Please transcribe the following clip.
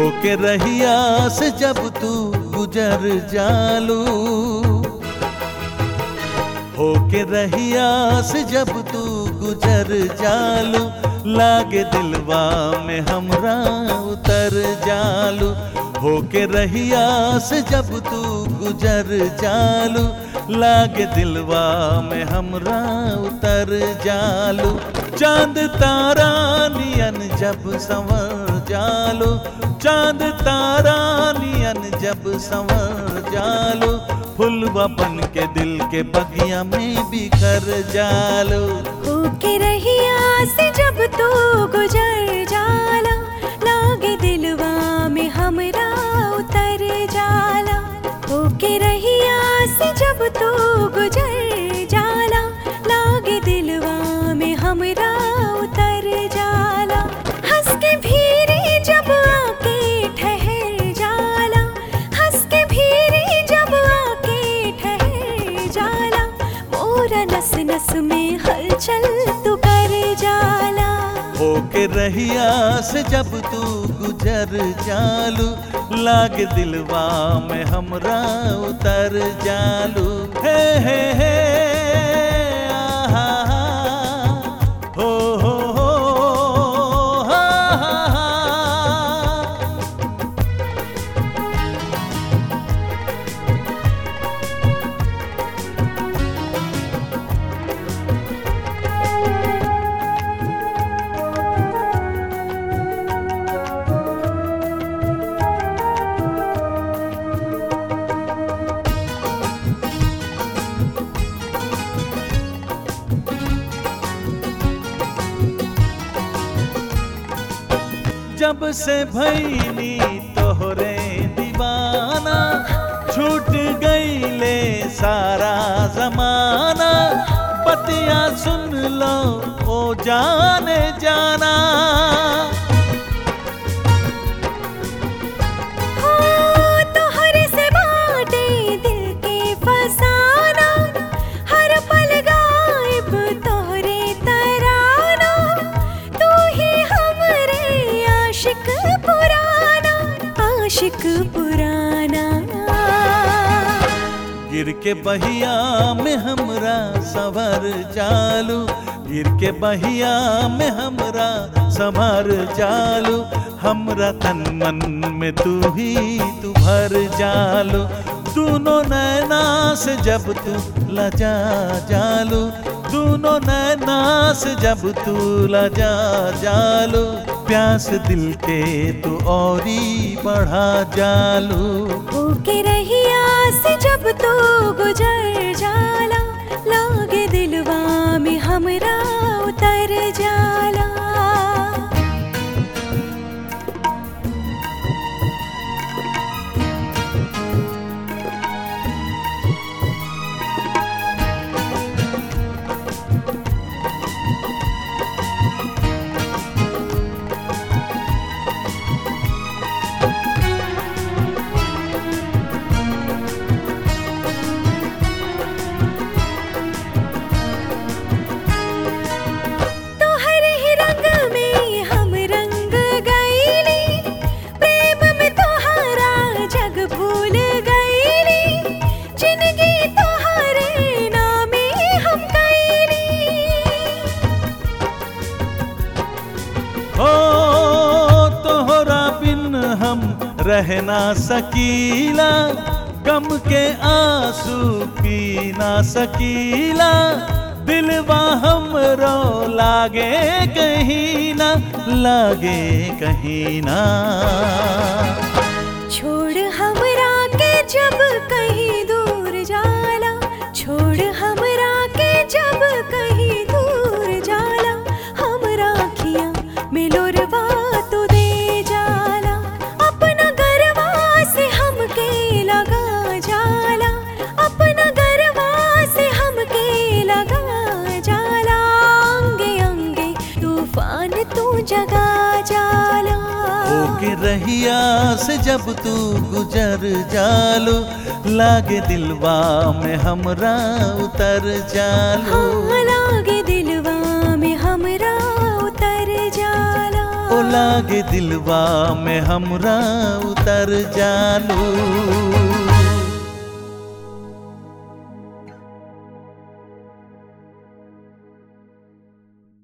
होके रहिया से जब तू गुजर जालू होके रहिया से जब तू गुजर जालू लागे दिलवा में हमरा उतर जालू होके रहिया से जब तू गुजर जालू लागे दिलवा में हमरा उतर जालू चांद तारा नियन जब संवर जालू चांद तारा नियन जब संवर जालू फुलवा बन के दिल के बगिया में बिखर जालू होके रहिया से जब तू गुजर जाला लागे दिलवा में हमरा उतर जाला होके रहिया से जब तू गुजर जाला लागे दिलवा में हमरा उतर जाला हंस के भीरे जब आके ठहर जाला हंस के भीरे जब आके ठहर जाला मोरा नस नस में हलचल तू कर जाला होके रहिया से जब तू गुजर जालू लाग दिलवा में हमरा उतर जालू हे हे हे आहा, हो हो हो हा, हा, हा। जब से भैनी तोहरे दीवाना छूट गईले सारा जमाना बतिया सुन लो ओ जाने जाना हो तोहरे से बाटे दिल के फसाना हर पल गायब तोहरे तराना तू ही हमरे आशिक पुराना आशिक पुराना गिर के बहिया में हमरा सवर जालू गिर के बहिया में हमरा संवर जालू हमरा तन मन में तू ही तू भर जालू दोनों नैना से जब तू लजा जालू दोनों नैना से जब तू लजा जालू प्यास दिल के तू औरी बढ़ा जालू होके रहिया से जब तू गुजर जाला लागे दिलवा में हमरा उतर जाला तोहर ही रंग में हम रंग गईली प्रेम में तोहरा जग भूल गईली जिंदगी तोहरे नामे हम गईली हो तोहरा बिन हम रह ना सकीला गम के आंसू पी ना सकीला दिलवा हमरो लागे कहीं ना लागे कहीं ना छोड़ हमरा के जब कहीं दूर जाला छोड़ हमरा के जब कहीं दूर जाला हमरा अखियां में लोरवा तू दे जाला अपना गरवा से हमके लगा जाला अपना गरवा से हमके लगा जाला अंगे अंगे तूफान तू जगा जाला होके रहिया से जब तू गुजर जालू लागे दिलवा में हमरा उतर जालू हाँ, लागे दिलवा में हमरा उतर जाला ओ लागे दिलवा में हमरा उतर जालू